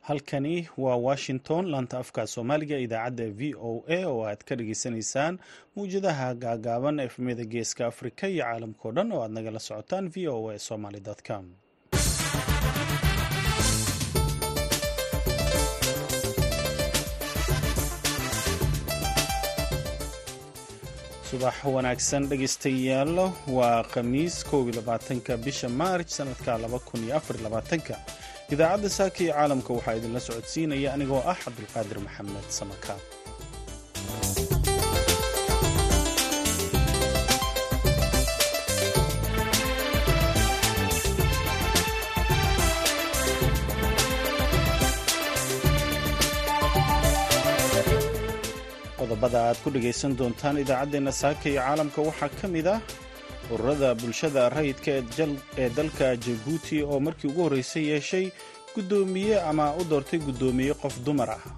halkani waa washington laanta afka soomaaliga idaacadda v o a oo aad ka dhageysanaysaan mawjadaha gaagaaban efmiyada geeska afrika iyo caalamkao dhan oo aad nagala socotaan v o a somaly com subax wanaagsan dhegaystayaal waa khamiis kow iyo labaatanka bisha maarj sanadka laba kun iyo afar labaatanka idaacadda saaka iyo caalamka waxaa idinla socodsiinaya anigoo ah cabdulqaadir maxamed samakaab qodobada aad ku dhegaysan doontaan idaacaddeenna saaka iyo caalamka waxaa ka mid ah ururada bulshada rayidka ee dalka jabuuti oo markii ugu horreysay yeeshay guddoomiye ama u doortay guddoomiye qof dumar ah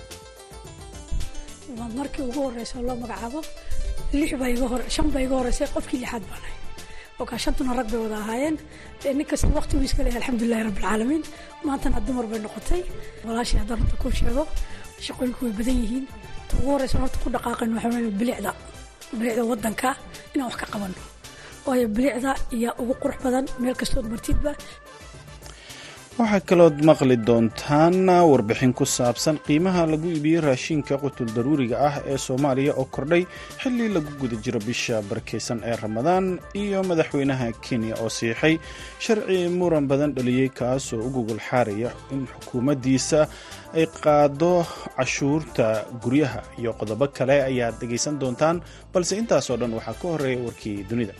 waa markii ugu horreysa loo magacaabo shan baa iga horreysay qofkii lixaad baan ahay okaa shantuna rag bay wada ahaayeen nin kasta waqtiguu iska leeyahay alxamdulilahi rabbilcaalamiin maantana dumar bay noqotay walaashii haddaan runta ku sheego shaqooyinku way badan yihiin ta ugu horreysa horta ku dhaqaaqan waxaa weeye bilicda bilicda waddanka inaan wax ka qabanno waayo bilicda iyo ugu qurux badan meel kastood martidba waxaa kalood maqli doontaan warbixin ku saabsan qiimaha lagu iibiyey raashinka qutul daruuriga ah ee soomaaliya oo kordhay xilli lagu guda jiro bisha barkeysan ee ramadaan iyo madaxweynaha kenya oo siixay sharci muran badan dhaliyey kaasoo u gogol xaaraya in xukuumaddiisa ay qaado cashuurta guryaha iyo qodobo kale ayaad dhegaysan doontaan balse intaasoo dhan waxaa ka horeeya warkii dunida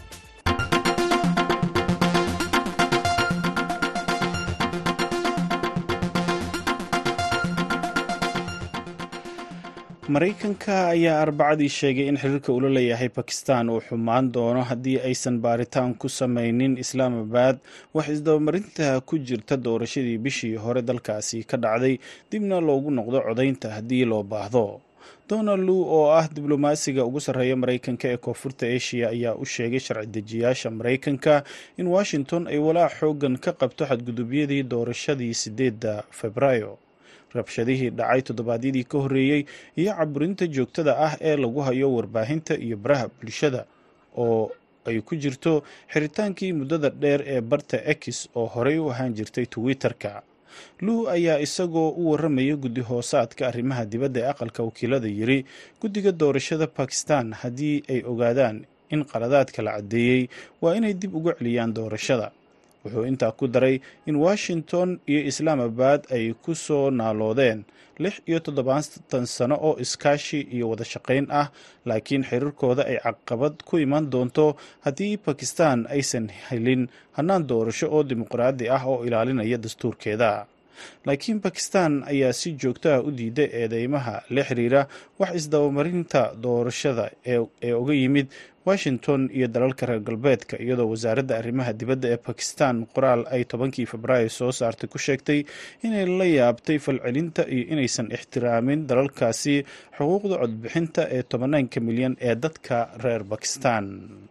maraykanka ayaa arbacadii sheegay in xiriirka ula leeyahay bakistan uu xumaan doono haddii aysan baaritaan ku samaynin islaamabad wax isdabamarinta ku jirta doorashadii bishii hore dalkaasi ka dhacday dibna loogu noqdo codaynta haddii loo baahdo donald lu oo ah diblomaasiga ugu sarreeya maraykanka ee koonfurta asia ayaa u sheegay sharci dejiyaasha maraykanka in washington ay walaac xoogan ka qabto xadgudubyadii doorashadii sideedda febraayo rabshadihii dhacay toddobaadyadii ka horreeyey iyo caburinta joogtada ah ee lagu hayo warbaahinta iyo baraha bulshada oo ay ku jirto xiritaankii muddada dheer ee barta ex oo horey u ahaan jirtay twitter-ka luu ayaa isagoo u warramaya guddi hoosaadka arrimaha dibadda ee aqalka wakiilada yiri guddiga doorashada bakistan haddii ay ogaadaan in qaladaadka la caddeeyey waa inay dib uga celiyaan doorashada wuxuu intaa ku daray in washington iyo islaamabad ay ku soo naaloodeen lix iyo toddobaatan sano oo iskaashi iyo wada shaqayn ah laakiin xiriirkooda ay caqabad ku iman doonto haddii bakistan aysan helin hannaan doorasho oo dimuqraadi ah oo ilaalinaya dastuurkeeda laakiin bakistan ayaa si joogto ah u diiday eedeymaha la xiriira wax isdabamarinta doorashada ee uga yimid washington iyo dalalka reer galbeedka iyadoo wasaaradda arrimaha dibadda ee bakistan qoraal ay tobankii febraayo soo saartay ku sheegtay inay la yaabtay falcelinta iyo inaysan ixtiraamin dalalkaasi xuquuqda codbixinta ee tobanaanka milyan ee dadka reer bakistan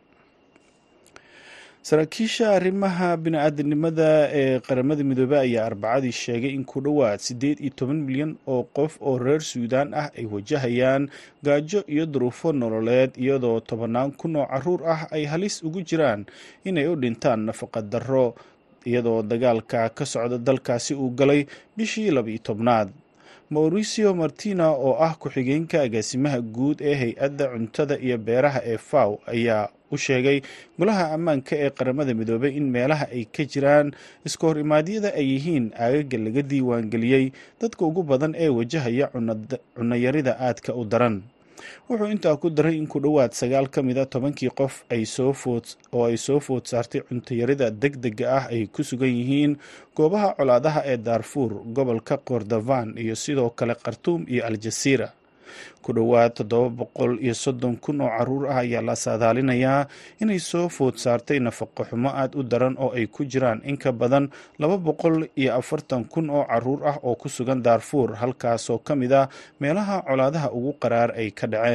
saraakiisha arrimaha bini-aadanimada ee qaramada midoobey ayaa arbacadii sheegay in ku dhowaad siddeed iyo toban milyan oo qof oo reer suudaan ah ay wajahayaan gaajo iyo duruufo nololeed iyadoo tobannaan kun oo caruur ah ay halis ugu jiraan inay u dhintaan nafaqa darro iyadoo dagaalka ka socda dalkaasi uu galay bishii laba-iyo tobnaad mauricio martina oo ah ku-xigeenka agaasimaha guud ee hay-adda cuntada iyo beeraha ee faw ayaa u sheegay golaha ammaanka ee qaramada midoobey in meelaha ay ka jiraan iska hor imaadyada ay yihiin aagaga laga diiwaangeliyey dadka ugu badan ee wajahaya cunayarida aadka u daran wuxuu intaa ku daray in ku dhowaad sagaal ka mid a tobankii qof oo ay soo food saartay cuntayarida deg dega ah ay ku sugan yihiin goobaha colaadaha ee daarfuur gobolka kordofan iyo sidoo kale khartuum iyo aljasiira ku dhowaad toddoba boqol iyo soddon kun oo caruur ah ayaa la saadaalinayaa inay soo food saartay nafaqo xumo aada u daran oo ay ku jiraan in ka badan laba boqol iyo afartan kun oo caruur ah oo ku sugan daarfuur halkaasoo ka mid ah meelaha colaadaha ugu qaraar ay ka dhaceen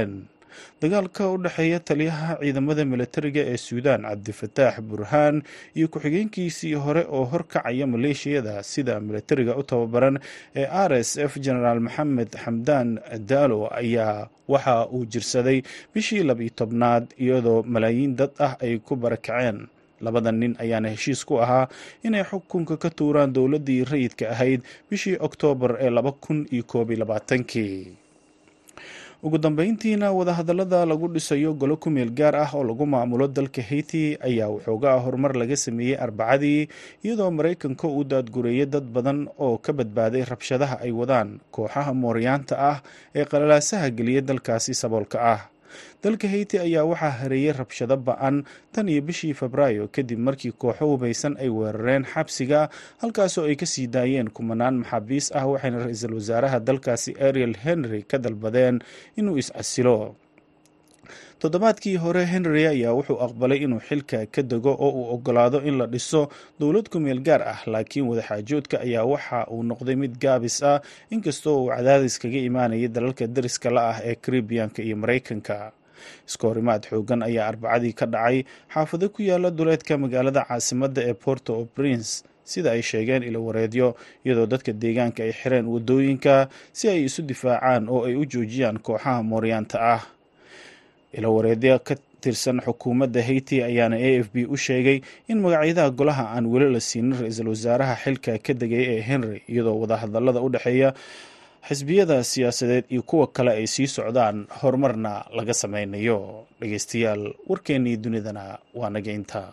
dagaalka u dhexeeya taliyaha ciidamada militariga ee suudaan cabdifataax burhaan iyo ku-xigeenkiisii hore oo horkacaya maleeshiyada sida militariga u tababaran ee r s f genaraal maxamed xamdaan daalo ayaa waxa uu jirsaday bishii labiyo tobnaad iyadoo malaayiin dad ah ay ku barakaceen labada nin ayaana heshiis ku ahaa inay xukunka ka tuuraan dowladdii rayidka ahayd bishii oktoobar ee laba kun iyo koob iyo labaatankii ugu dambeyntiina wadahadallada lagu dhisayo golo ku meel gaar ah oo lagu maamulo dalka haiti ayaa waxoogaa horumar laga sameeyey arbacadii iyadoo maraykanka uu daadgureeyay dad badan oo ka badbaaday rabshadaha ay wadaan kooxaha mooryaanta ah ee qalalaasaha geliya dalkaasi saboolka ah dalka haiti ayaa waxaa hareeyay rabshado ba-an tan iyo bishii febraayo kadib markii kooxo hubaysan ay weerareen xabsiga halkaasoo ay kasii daayeen kumanaan maxaabiis ah waxayna ra-iisul wasaaraha dalkaasi ariel henry ka dalbadeen inuu is-casilo toddobaadkii hore henry ayaa wuxuu aqbalay inuu xilka ka dego oo uu ogolaado in la dhiso dowlad ku meel gaar ah laakiin wadaxaajoodka ayaa waxa uu noqday mid gaabis ah inkastoo uu cadaadis kaga imaanayay dalalka dariska la ah ee karibiyanka iyo maraykanka iskoorimaad xoogan ayaa arbacadii ka dhacay xaafado ku yaala duleedka magaalada caasimadda ee porto o prince sida ay sheegeen ilo wareedyo iyadoo dadka deegaanka ay xireen wadooyinka si ay isu difaacaan oo ay u joojiyaan kooxaha mooryaanta ah ilo wareedyo ka tirsan xukuumadda haiti ayaana a f b u sheegay in magacyadaha golaha aan weli la siinin ra-iisul wasaaraha xilka ka degay ee henry iyadoo wadahadallada u dhexeeya xisbiyada siyaasadeed iyo kuwa kale ay sii socdaan horumarna laga sameynayo dhegeystayaal warkeennii dunidana waa naga intaa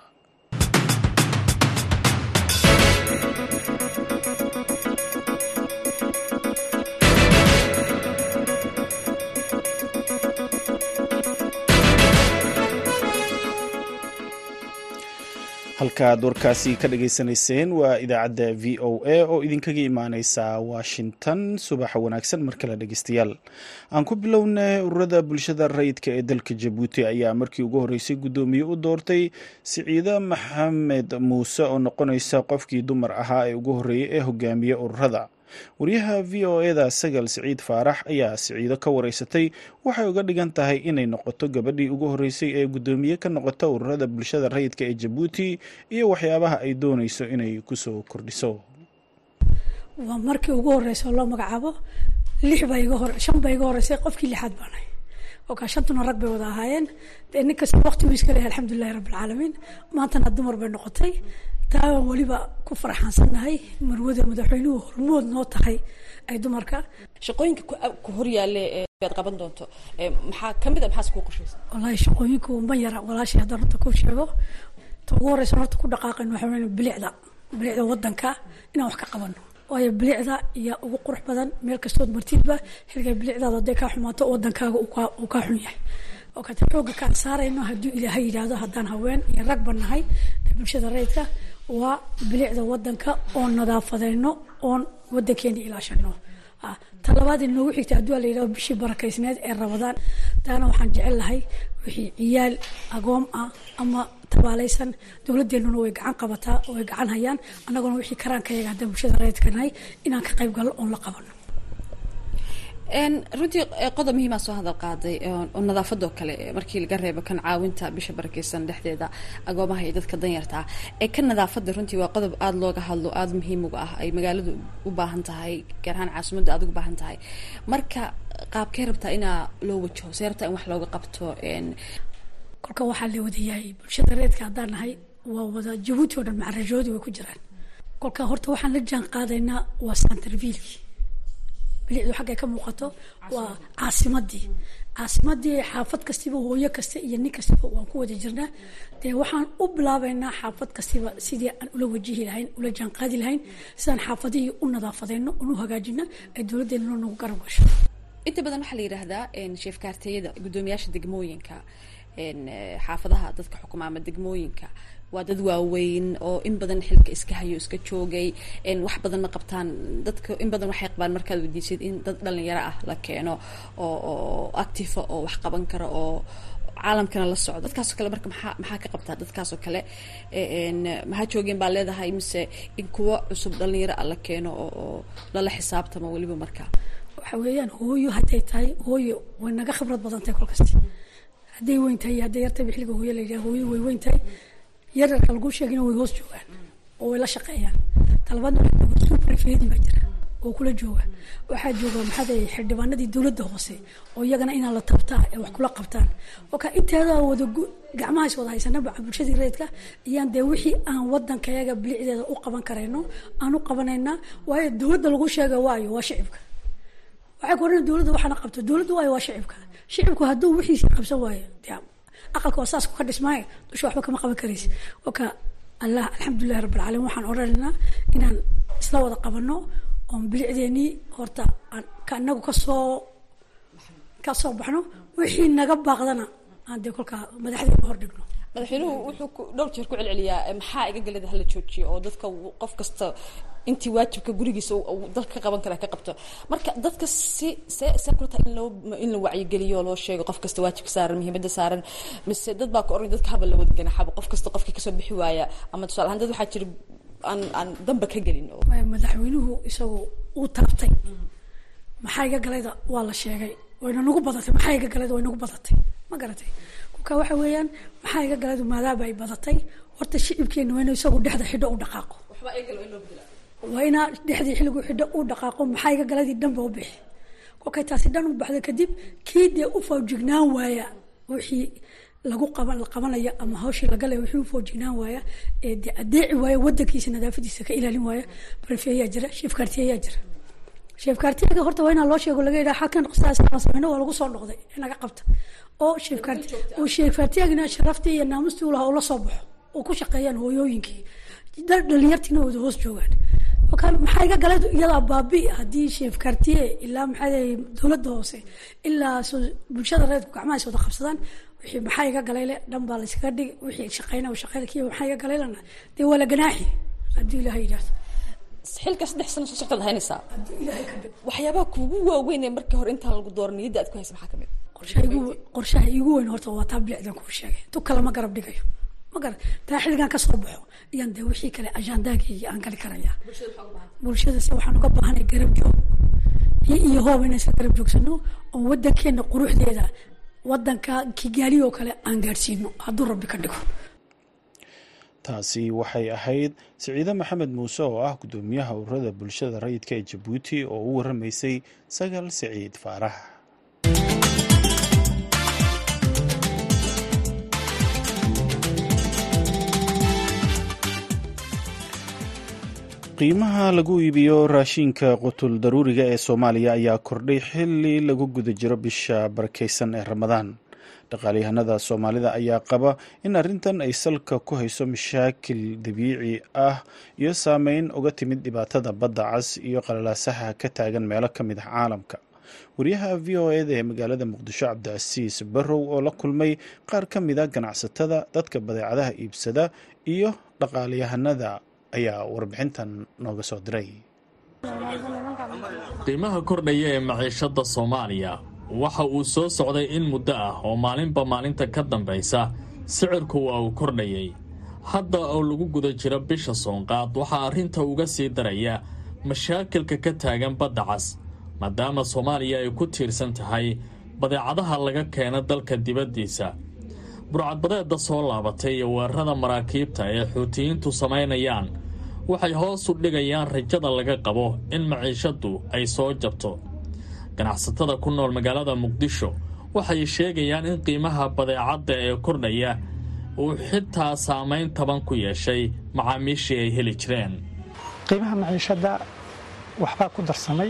halkaad warkaasi ka dhageysanayseen waa idaacadda v o a oo idinkaga imaaneysa washington subaxa wanaagsan mar kale dhegeystayaal aan ku bilownay ururada bulshada rayidka ee dalka jabuuti ayaa markii ugu horreysay guddoomiye u doortay siciide maxamed muuse oo noqonaysa qofkii dumar ahaa ee ugu horreeyay ee hogaamiye ururada waryaha v o eda sagal siciid faarax ayaa siciido ka wareysatay waxay uga dhigan tahay inay noqoto gabadhii ugu horreysay ee guddoomiye ka noqota ururada bulshada rayidka ee jabuuti iyo waxyaabaha ay dooneyso inay kusoo kordhiso waa markii ugu horeysa oo loo magacaabo lix baa iga hore shan baa iga horeysay qofkii lixaad baanahay okaa shantuna rag bay wada ahaayeen dee nin kasta waqti buu iska leeyahay alxamdulilahi rabbilcaalamiin maantana dumar bay noqotay taa waan weliba ku farxaansannahay marwada madaxweynuhu hormood noo tahay ay dumarka shaqooyinka ku horyaalle aad qaban doonto maxaa kamid a maxaas kuu qorshaysa wallaahi shaqooyinku ma yara walaashay haddaan horta ku sheego ta ugu horeysa horta ku dhaqaaqayno waxaa weyn bilicda bilicda wadanka inaan wax ka qabano waayo bilicda iyo ugu qurux badan meel kastood martidba xilgay bilicdaada hadday kaa xumaato wadankaaga uu kaa xun yahay oo kata xooga kaan saarayno hadduu ilaahay yidhaahdo haddaan haween iyo ragba nahay bulshada rayidka waa bilicda wadanka oon nadaafadeyno oon wadankeena ilaashano talabaad inoogu xigta hadduu la yidhahdo bishii barakaysneed ee rabadaan taana waxaan jecel lahay wixii ciyaal agoom ah ama tabaalaysan dowladeenuna way gacan qabataa oo way gacan hayaan annaguna wixii karaankayaga haddaan bulshada rayidka nahay inaan ka qayb galno oon la qabano runtii qodob muhiimaa soo hadal qaaday oo nadaafadoo kale markii laga reebo kan caawinta bisha barakeysan dhexdeeda agoomaha iyo dadka danyartaa ee kan nadaafada runtii waa qodob aada looga hadlo aada muhiim uga ah ay magaaladu u baahan tahay gaar ahaan caasimadda aada ugu baahan tahay marka qaabkee rabtaa inaa loo wajaho see rabtaa in wax looga qabto kolka waxaa la wadayahay bulshada reedka haddaan nahay waa wada jabuuti oo dhan macarajoodi way ku jiraan kolka horta waxaan la jaan qaadaynaa waa santervilki bilicdu xaggay ka muuqato waa caasimadii caasimadii xaafad kastiba hooyo kasta iyo nin kastiba waan ku wada jirnaa dee waxaan u bilaabaynaa xaafad kastiba sidii aan ula wajihi lahayn ula jaanqaadi lahayn sidaan xaafadihii u nadaafadeyno oon u hagaajino ay dowladdeena nagu garab gasho inta badan waxaa la yidhaahdaa sheefkaarteeyada guddoomiyaasha degmooyinka xaafadaha dadka xukuma ama degmooyinka waa dad waaweyn oo in badan xilka iska hayo iska joogay wax badan ma qabtaan dadka in badan waxay qabaan markaad weydiisid in dad dhalinyaro ah la keeno oo oo actifa oo wax qaban kara oo caalamkana la socdo dadkaasoo kale marka maxaa maxaa ka qabtaa dadkaasoo kale maxaa joogeen baa leedahay mise in kuwa cusub dhalinyaro ah la keeno oo oo lala xisaabtamo weliba markaa waxa weeyaan hooyo hadday tahay hooyo way naga khibrad badan tahay kolkasta hadday weyn tahay iyo hadday yartayba xilliga hooyo la yidhaha hooyo way weyn tahay yaryarka lagu sheegina way hoos joogaan oo way la shaqeeyaan talabaadna suprefedi baa jira oo kula jooga waxaa jooga maxaad xildhibaanadii dowladda hoose oo iyagana inaa la tabtaa ee wax kula qabtaan oka inteeda wada gacmahaas wada haysanaba bulshadii reedka iyaan dee wixii aan wadankayaga bilicdeeda u qaban karayno aan u qabanaynaa waayo dowladda lagu sheega waayo waa shicibka waxay ku odhan dowladda waxaana qabto dowladda waayo waa shicibka shicibku hadduu wixiisii qabsan waayo dee aqalka waa saas ka dhismaayo dusha waxba kama qaban karaysa oka allah alxamdulilahi rabbilcaalamiin waxaan odhanaynaa inaan isla wada qabano oon bilicdeenii horta ka inagu kasoo kasoo baxno wixii naga baaqdana aan dee kolkaa madaxdeena hor dhigno madaxweynuhu wuxuu dhowr jeer ku celceliyaa maxaa iga galada hala joojiyo oo dadka qof kasta intii waajibka gurigiisa dalka ka qaban kara ka qabto marka dadka si see see kula tahay in loo in la wacyigeliyo loo sheego qof kasta waajibka saaran muhiimadda saaran mise dad baa ka oran dadka haba la wada ganaxaba qof kasta qofkii kasoo bixi waaya ama tusaale ahaan dad waxaa jira aan aan damba ka gelin oo madaxweynuhu isagu uu taabtay maxaa iga galayda waa la sheegay wayna nagu badatay maxaa iga galayda way nagu badatay ma garatay kolka waxa weeyaan maxaa iga galaydu maadaaba ay badatay horta shicibkeena waa inuu isagu dhexda xidho u dhaqaaqo waa inaa dhexdii xilligu xidho u dhaqaaqo maxaa iga galadii dhanba u bixi kolkay taasi dhan u baxda kadib kii dee u fawjignaan waaya wixii lagu qaban la qabanaya ama hawshii lagalaya wixii u fawjignaan waaya ee dee adeeci waaya wadankiisa nadaafadiisa ka ilaalin waaya barfeeyaa jira sheefkaartiyayaa jira sheefkaartiyaga horta waa inaa loo sheego laga yidhaha halkan sameyno waa lagu soo noqday in laga qabta oo sheefkaarti uu sheefkaartiyagina sharaftii iyo naamustii u lahaa oo la soo baxo oo ku shaqeeyaan hooyooyinkii dhalinyartiina wada hoos joogaan maxaa iga galay iyadaa baabi haddii sheefkaartiye ilaa maxaa dowladda hoose ilaa bulshada reedku gacmahaas wada qabsadaan wixii maxaa iga galayle dhan baa layskaga dhigi wixii shaqeyna shaqeyna kiya maxaa iga galaylana dee waa la ganaaxi haddii ilaha yidhahdo xilka saddex sano soo soctaad haynaysaa waxyaabaha kuugu waaweyn ee markii hore intaan lagu dooran niyadda aad ku haysa maxaa kamid qorshaha iigu weyn horta waa taa bilicdan kuu sheegay tu kale ma garab dhigayo ma garab taa xilligan ka soo baxo iyaan dee wixii kale ajandaagii aan gali karaya bulshada se waxaan uga baahanay garab joog iyo iyo hoob inaan iska garab joogsano oo wadankeena quruxdeeda wadanka kigaali oo kale aan gaadhsiino hadduu rabbi ka dhigo taasi waxay ahayd siciide maxamed muuse oo ah guddoomiyaha ururada bulshada rayidka ee jabuuti oo u waramaysay sagal siciid faarax qiimaha lagu iibiyo raashinka qutul daruuriga ee soomaaliya ayaa kordhay xili lagu guda jiro bisha barakeysan ee ramadaan dhaqaalyahanada soomaalida ayaa qaba in arrintan ay salka ku hayso mashaakil dabiici ah iyo saameyn uga timid dhibaatada badda cas iyo qalalaasaha ka taagan meelo ka mid ah caalamka wariyaha v o eda ee magaalada muqdisho cabdicasiis barrow oo la kulmay qaar ka mid a ganacsatada dadka badeecadaha iibsada iyo dhaqaalyahanada ayaa warbixintan nooga soo diray qiimaha kordhaya ee maciishadda soomaaliya waxa uu soo socday in muddo ah oo maalinba maalinta ka dambaysa sicirku waa uu kordhayay hadda oo lagu guda jiro bisha soonqaad waxaa arrinta uga sii daraya mashaakilka ka taagan badda cas maadaama soomaaliya ay ku tiirsan tahay badeecadaha laga keena dalka dibaddiisa burcadbadeedda soo laabatay iyo weerarada maraakiibta ee xuutiyiintu samaynayaan waxay hoos u dhigayaan rajada laga qabo in maciishaddu ay soo jabto ganacsatada ku nool magaalada muqdisho waxay sheegayaan in qiimaha badeecadda ee kordhaya uu xitaa saamayn taban ku yeeshay macaamiishii ay heli jireen qiimaha maciishadda waxbaa ku darsamay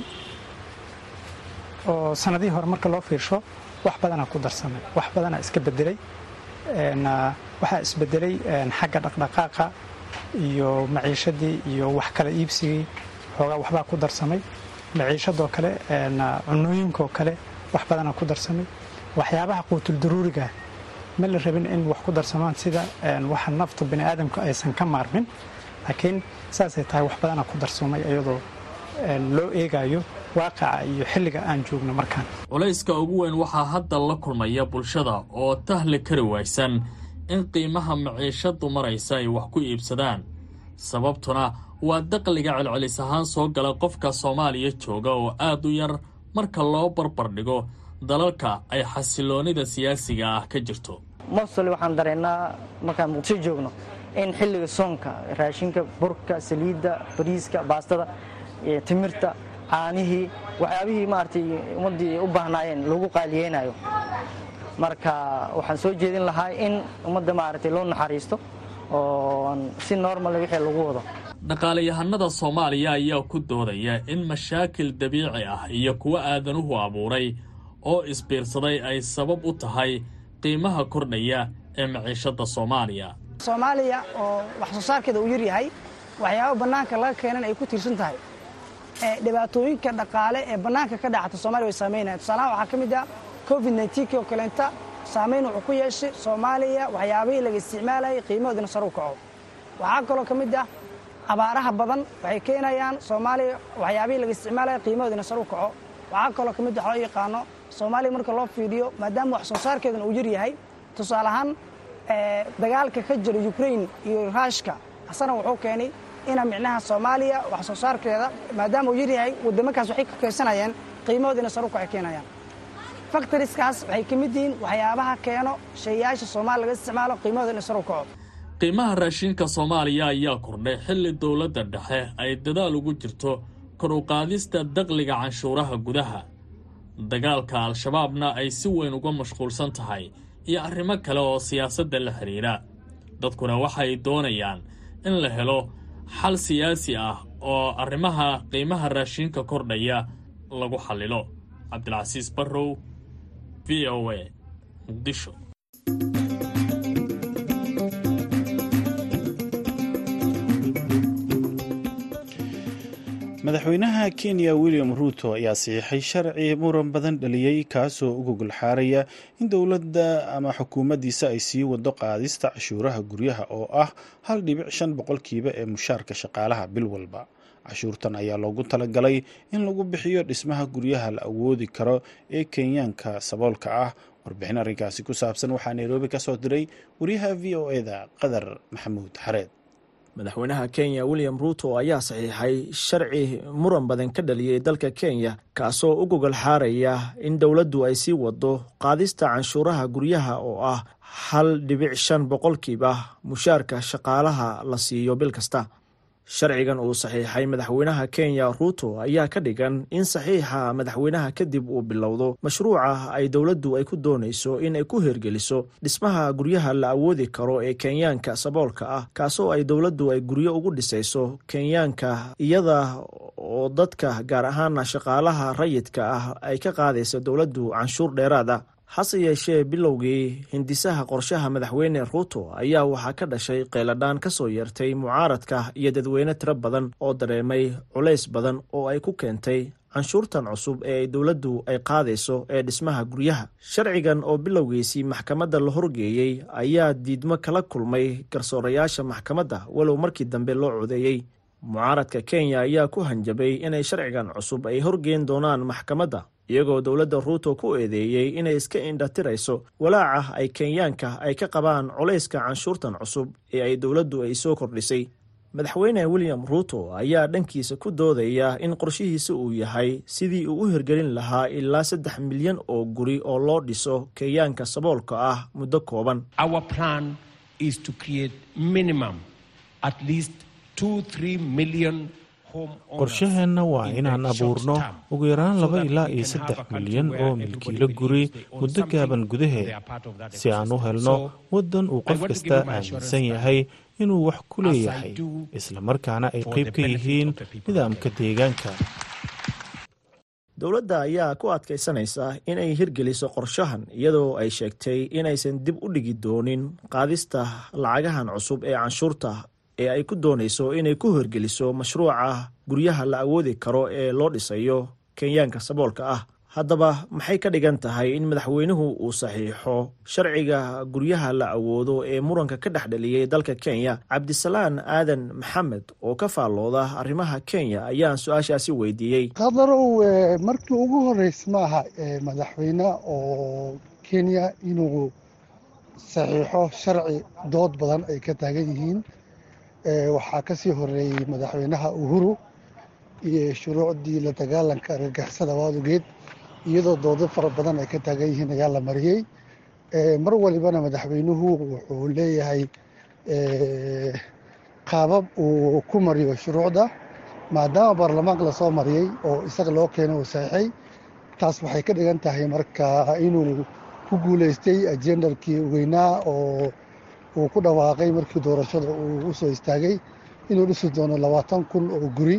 oo sanadihii hore marka loo fiirsho wax badanaa ku darsamay wax badanaa iska bedelay waxaa isbedelay xagga dhaqdhaqaaqa iyo maciishadii iyo wax kala iibsigii xoogaa waxbaa ku darsamay maciishadoo kale cunooyinkaoo kale wax badanaa ku darsamay waxyaabaha quutul daruuriga ma la rabin in wax ku darsamaan sida waxa nafta bani aadamku aysan ka maarmin laakiin saasay tahay wax badanaa ku darsamay iyadoo loo eegayo waaqaca iyo xilliga aan joogno markaan culayska ugu weyn waxaa hadda la kulmaya bulshada oo tahli kari waysan in qiimaha maciishaddu maraysa ay wax ku iibsadaan sababtuna waa daqliga celcelis ahaan soo gala qofka soomaaliya jooga oo aad u yar marka loo barbar dhigo dalalka ay xasiloonida siyaasiga ah ka jirto mostly waxaan dareennaa markaan muqdisho joogno in xilliga soonka raashinka burka saliidda bariiska baastada timirta caanihii waxyaabihii maaragtay ummaddii u baahnaayeen lagu qaaliyeynayo marka waxaan soo jeedin lahaa in ummadda maaragtay loo naxariisto oo si normal wixii lagu wado dhaqaalayahanada soomaaliya ayaa ku doodaya in mashaakil dabiici ah iyo kuwo aadanuhu abuuray oo isbiirsaday ay sabab u tahay qiimaha kordhaya ee maciishadda soomaaliya soomaaliya oo wax soo saarkeeda uu yar yahay waxyaaba bannaanka laga keenan ay ku tiirsan tahay dhibaatooyinka dhaqaale ee bannaanka ka dhacata soomaliya way saamaynaya tusaalahaan waxaa ka mid ah covid nneteen oo kaleenta saamayn wuxuu ku yeeshay soomaaliya waxyaabihii laga isticmaalayay qiimahoodina sar u kaco waxaa kaloo ka mid ah abaaraha badan waxay keenayaan soomaaliya waxyaabihii laga isticmaalaya qiimahoodina sar u kaco waxaa kaloo ka mid ah loo yaqaano soomaaliya marka loo fiiriyo maadaama wax soo saarkeeduna uu yar yahay tusaale ahaan dagaalka ka jira ukrain iyo raashka asana wuxuu keenay ina micnaha soomaaliya wax soo saarkeeda maadaama uu yaryahay wadamakaas waxay ka keensanayeen qiimahoodina sar u kacay keenayaan faktoriskaas waxay ka mid yihiin waxyaabaha keeno shaeyaasha soomaaliya laga isticmaalo qiimahoodina sar u kaco qiimaha raashinka soomaaliya ayaa kordhay xilli dowladda dhexe ay dadaal ugu jirto kor u qaadista daqliga canshuuraha gudaha dagaalka al-shabaabna ay si weyn uga mashquulsan tahay iyo arrimo kale oo siyaasadda la xidhiidha dadkuna waxay doonayaan in la helo xal siyaasi ah oo arrimaha qiimaha raashinka kordhaya lagu xallilo cabdilcasiis barrow v o a muqdisho madaxweynaha kenya william ruuto ayaa saxiixay sharci muran badan dhaliyey kaasoo u gogol xaaraya in dowladda ama xukuumaddiisa ay sii wado qaadista cashuuraha guryaha oo ah hal dhibic shan boqolkiiba ee mushaarka shaqaalaha bil walba cashuurtan ayaa loogu talagalay in lagu bixiyo dhismaha guryaha la awoodi karo ee kenyaanka saboolka ah warbixin arrinkaasi ku saabsan waxaa nairobi ka soo diray wariyaha v o eda qadar maxamuud xareed madaxweynaha kenya william ruuto ayaa saxiixay sharci muran badan ka dhaliyey dalka kenya kaasoo u gogol xaaraya in dowladdu ay sii wado qaadista canshuuraha guryaha oo ah hal dhibic shan boqolkiiba mushaarka shaqaalaha la siiyo bil kasta sharcigan uu saxiixay madaxweynaha kenya ruuto ayaa ka dhigan in saxiixa madaxweynaha kadib uu bilowdo mashruuca ay dowladdu ay ku doonayso in ay ku hirgeliso dhismaha guryaha la awoodi karo ee kenyaanka saboolka ah kaasoo ay dowladdu ay guryo ugu dhisayso kenyaanka iyada oo dadka gaar ahaana shaqaalaha rayidka ah ay ka qaadayso dowladdu canshuur dheeraada hase yeeshee bilowgii hindisaha qorshaha madaxweyne ruuto ayaa waxaa ka dhashay qayladhaan ka soo yeertay mucaaradka iyo dadweyne tiro badan oo dareemay culays badan oo ay ku keentay canshuurtan cusub ee ay dowladdu ay qaadayso ee dhismaha guryaha sharcigan oo bilowgiisii maxkamadda la horgeeyey ayaa diidmo kala kulmay garsoorayaasha maxkamadda walow markii dambe loo codeeyey mucaaradka kenya ayaa ku hanjabay inay sharcigan cusub ay horgeyn doonaan maxkamadda iyagoo dowladda ruuto ku eedeeyey inay iska indhatirayso walaaca ay kenyaanka ay ka qabaan culayska canshuurtan cusub ee ay dowladdu ay soo kordhisay madaxweyne william ruuto ayaa dhankiisa ku doodaya in qorshihiisa uu yahay sidii uu u hirgelin lahaa ilaa saddex milyan oo guri oo loo dhiso kenyaanka saboolka ah muddo kooban qorshaheenna waa inaan abuurno ugu yaraan laba ilaa iyo saddex milyan oo milkiilo guri muddo gaaban gudaheed si aan u helno waddan uu qof kasta aaminsan yahay inuu wax ku leeyahay islamarkaana ay qayb ka yihiin nidaamka deegaanka dowladda ayaa ku adkaysanaysa inay hirgeliso qorshahan iyadoo ay sheegtay inaysan dib u dhigi doonin qaadista lacagahan cusub ee canshuurta ee ay ku doonayso inay ku hirgeliso mashruuca guryaha la awoodi karo ee loo dhisayo kenyaanka saboolka ah haddaba maxay ka dhigan tahay in madaxweynuhu uu saxiixo sharciga guryaha la awoodo ee muranka ka dhex dhaliyey dalka kenya cabdisalaan aadan maxamed oo ka faallooda arrimaha kenya ayaan su-aashaasi weydiiyey qadarow markii ugu horreys maaha madaxweyne oo kenya inuu saxiixo sharci dood badan ay ka taagan yihiin waxaa ka sii horeeyey madaxweynaha uhuru iyo shuruucdii la dagaalanka argagixisada waadugeed iyadoo doodo fara badan ay ka taagan yihiin ayaa la mariyey mar walibana madaxweynuhu wuxuu leeyahay qaabab uu ku mariyo shuruucda maadaama baarlamaanka lasoo mariyey oo isaga loo keeno uu saxiixay taas waxay ka dhigan tahay marka inuu ku guuleystay ajendarkii weynaa oo uu ku dhawaaqay markii doorashada uu u soo istaagay inuu dhisi doono labaatan kun oo guri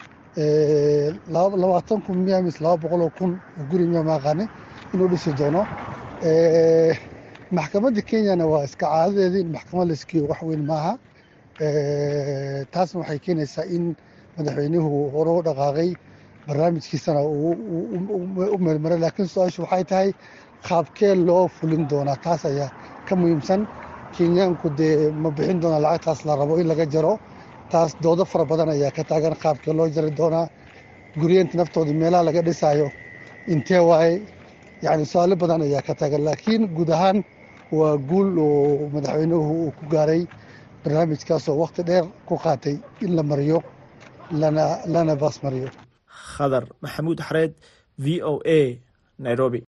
labaatan kun miya mis laba boqoloo kun oo guri miya maaqaane inuu dhisi doono maxkamadda kenyana waa iska caadadeedii in maxkamad layskiyo wax weyn maaha taasna waxay keenaysaa in madaxweynuhu hore u dhaqaaqay barnaamijkiisana u meelmaray laakiin su-aashu waxay tahay qaabkee loo fulin doonaa taas ayaa ka muhiimsan kenyaanku dee ma bixin doonaa lacagtaas la rabo in laga jaro taas doodo fara badan ayaa ka taagan qaabkee loo jari doonaa guryeenta naftooda meelaha laga dhisaayo intee waaye yacni su-aalo badan ayaa ka taagan laakiin guud ahaan waa guul oo madaxweynuhu uu ku gaaray barnaamijkaasoo wakhti dheer ku qaatay in la mariyo lana lana baas mariyo khadar maxamuud xareed v o a nairobi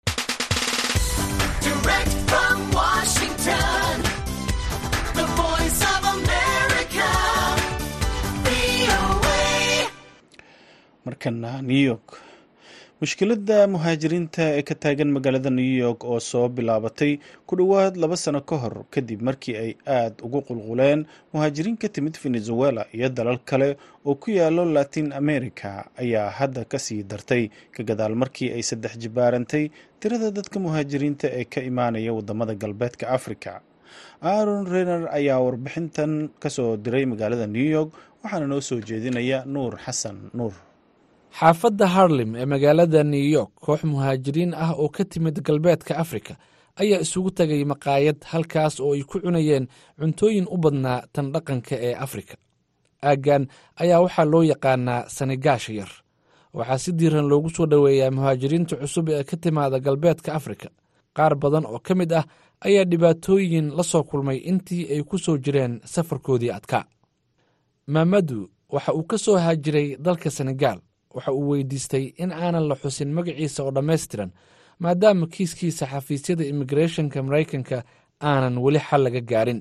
markana new york mushkiladda muhaajiriinta ee ka taagan magaalada new york oo soo bilaabatay ku dhowaad laba sano ka hor kadib markii ay aad ugu qulquleen muhaajiriin ka timid venezuela iyo dalal kale oo ku yaalo latin america ayaa hadda kasii dartay ka gadaal markii ay saddex jibaarantay tirada dadka muhaajiriinta ee ka imaanaya wadamada galbeedka africa aaron rener ayaa warbixintan kasoo diray magaalada new york waxaana noo soo jeedinaya nuur xasan nuur xaafadda harlem ee magaalada new york koox muhaajiriin ah oo ka timid galbeedka afrika ayaa isugu tegay maqaayad halkaas oo ay ku cunayeen cuntooyin u badnaa tan dhaqanka ee afrika aaggan ayaa waxaa loo yaqaanaa sanigaasha yar waxaa si diiran loogu soo dhoweeyaa muhaajiriinta cusub ee ka timaada galbeedka afrika qaar badan oo ka mid ah ayaa dhibaatooyin la soo kulmay intii ay ku soo jireen safarkoodii adkaa maamadu waxa uu ka soo haajiray dalka senegaal waxa uu weydiistay in aanan la xusin magaciisa oo dhammaystiran maadaama kiiskiisa xafiisyada immigrethonka maraykanka aanan weli xal laga gaarin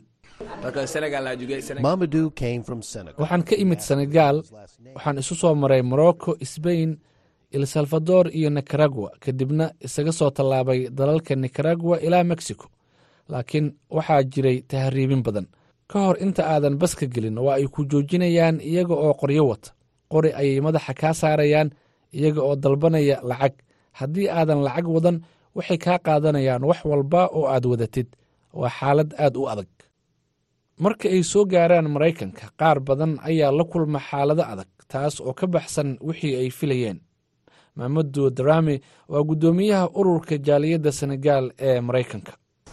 waxaan ka imid senegaal waxaan isu soo maray morocco sbain el salvador iyo nicaragua kadibna isaga soo tallaabay dalalka nicaragua ilaa mexico laakiin waxaa jiray tahriibin badan ka hor inta aadan baska gelin oo ay ku joojinayaan iyaga oo qoryo wata qori ayay madaxa kaa saarayaan iyaga oo dalbanaya lacag haddii aadan lacag wadan waxay kaa qaadanayaan wax walba oo aad wadatid waa xaalad aad u adag marka ay soo gaaraan maraykanka qaar badan ayaa la kulma xaalado adag taas oo ka baxsan wixii ay filayeen maamadu darami waa guddoomiyaha ururka jaaliyadda senegaal ee maraykanka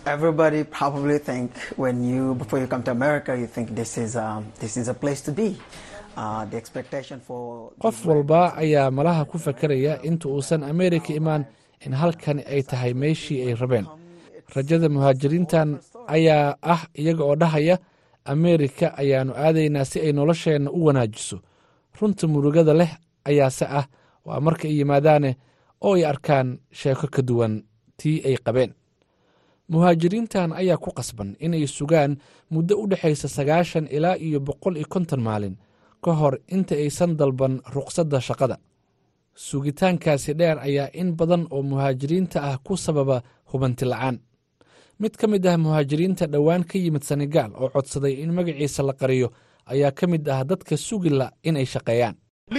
qof walba ayaa malaha ku fakaraya inta uusan ameerika imaan in halkani ay tahay meeshii ay rabeen rajada muhaajiriintan ayaa ah iyaga oo dhahaya ameerika ayaannu aadaynaa si ay nolosheenna u wanaajiso runta murugada leh ayaase ah waa marka ay yimaadaane oo ay arkaan sheeko ka duwan tii ay qabeen muhaajiriintan ayaa ku qasban inay sugaan muddo u dhexaysa sagaashan ilaa iyo boqol iyo konton maalin ka hor inta aysan dalban ruqsadda shaqada sugitaankaasi dheer ayaa in badan oo muhaajiriinta ah ku sababa hubanti la'aan mid ka mid ah muhaajiriinta dhowaan ka yimid senegaal oo codsaday in magaciisa la qariyo ayaa ka mid ah dadka sugila inay shaqeeyaan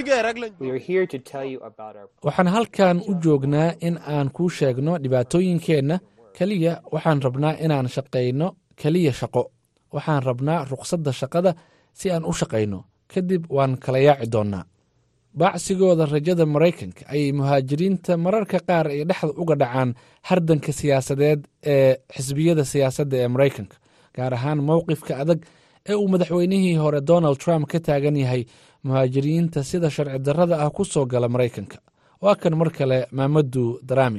waxaan halkan u joognaa in aan kuu sheegno dhibaatooyinkeenna keliya waxaan rabnaa inaan shaqayno keliya shaqo waxaan rabnaa ruqsadda shaqada si aan u shaqayno kadib waan kala yaaci doonnaa baacsigooda rajada maraykanka ayay muhaajiriinta mararka qaar ay dhexda uga dhacaan hardanka siyaasadeed ee xisbiyada siyaasadda ee maraykanka gaar ahaan mowqifka adag ee uu madaxweynihii hore donald trump ka taagan yahay muhaajiriinta sida sharci darrada ah ku soo gala maraykanka waa kan mar kale maamadu darami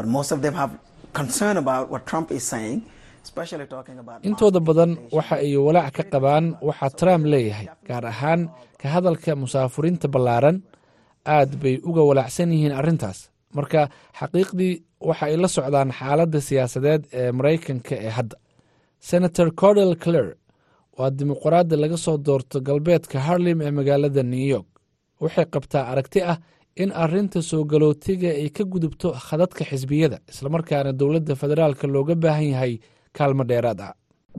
intooda badan waxa ay walaac ka qabaan waxaa trump leeyahay gaar ahaan ka hadalka musaafuriinta ballaaran aad bay uga walaacsan yihiin arrintaas marka xaqiiqdii waxa ay la socdaan xaaladda siyaasadeed ee maraykanka ee hadda senator cordel clare waa dimuqraadi laga soo doorto galbeedka harlem ee magaalada new york waxay qabtaa aragti ah in arrinta soo galootiga ay ka gudubto khadadka xisbiyada islamarkaana dowladda federaalka looga baahan yahay kaalmo dheeraad ah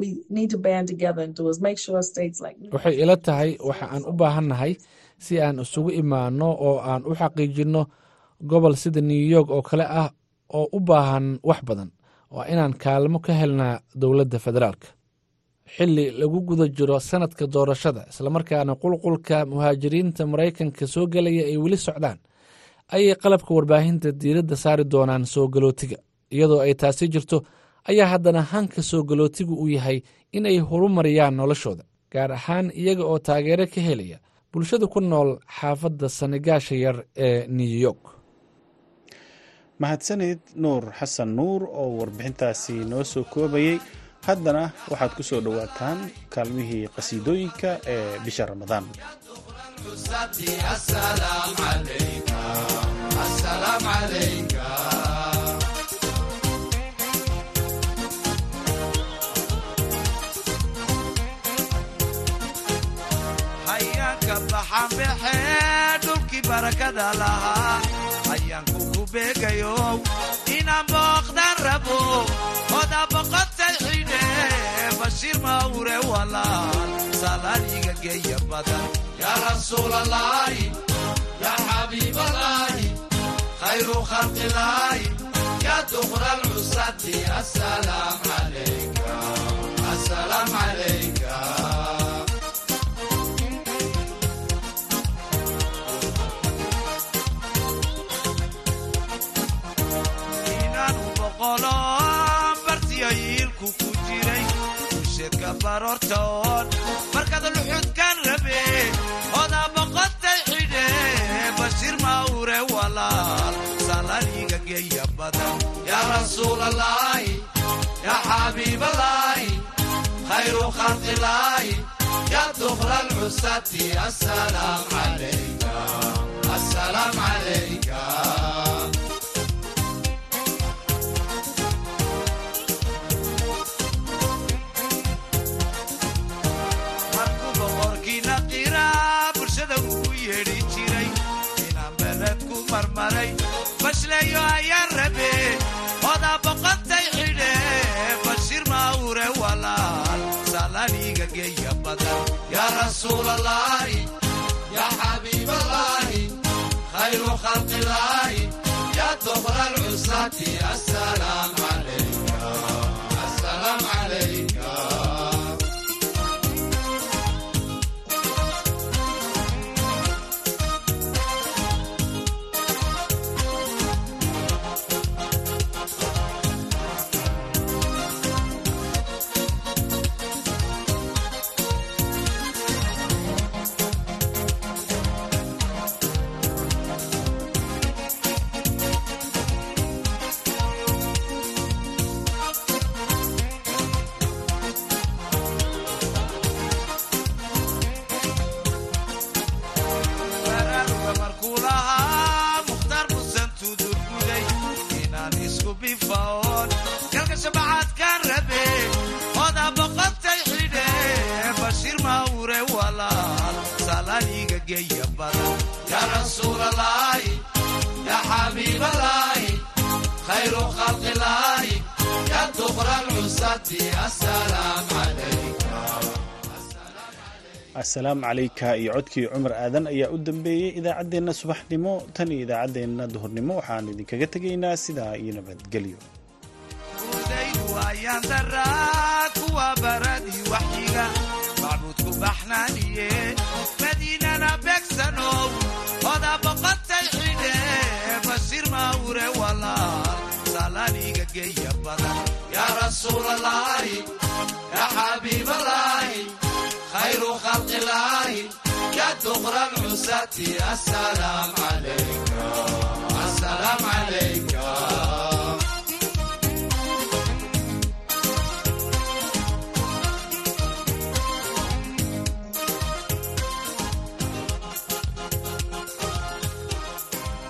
waxay ila tahay waxa aan u baahannahay si aan isugu imaanno oo aan u xaqiijinno gobol sida new york oo kale ah oo u baahan wax badan waa inaan kaalmo ka helnaa dowladda federaalka xilli lagu guda jiro sanadka doorashada islamarkaana qulqulka muhaajiriinta maraykanka soo gelaya ay weli socdaan ayay qalabka warbaahinta diiradda saari doonaan soo galootiga iyadoo ay taasi jirto ayaa haddana hanka soo galootigu uu yahay in ay horumariyaan noloshooda gaar ahaan iyaga oo taageero ka helaya bulshada ku nool xaafadda sanigaasha yar ee new york mahadsanid nuur xasan nuur oo warbixintaasi noo soo koobayey haddana waxaad ku soo dhowaataan kaalmihii qasiidooyinka ee bisha ramadaan hayaanka baxanbaxee dhulkii barakada lahaa hayaanku ku beegayo inaan booqdan rabo oda boqotay xidhe bashiir mawre walaal salaaliga geeya badan yaa rasuulalaahi yaa xabiibalaahi khayru khalqilaahi yaa duqra alcusati asalaam calayka asalaam calayka bartiyayiilku ku jiray usheedka baroortoon markaad luxudkan rabe odaa boqotay xidhe bashiir mawre walaal salaaliga geeya badan yaa rasuulalaahi yaa xabiibalaahi khayru khalqilaahi yaa duqra alcusati asalaam calayka asalaam calayka bashleeyo ayaan rabe odaa boqotay xidhe bashiir mawre walaal salaaniga geeya badan yaa rasuulalaahi yaa xabiibalaahi khayru khalqilaahi yaa duqra alcusati asalaam calayka asalaam calayka asalaamu calayka iyo codkii cumar aadan ayaa u dambeeyey idaacaddeenna subaxnimo tan iyo idaacaddeenna duhurnimo waxaan idinkaga tegaynaa sidaa iyo nabadgelyo udaydu ayaan daraa kuwa baradii waxyiga macbuudku baxnaaniye madiinana beegsanow oda boqotay xidhe bashiir mawre walaal salaaniga geeya badan yaa rasuulalaahi yaa xabiibalaahi khayru khalqilaahi yaa duqra alcusati asalaam calayk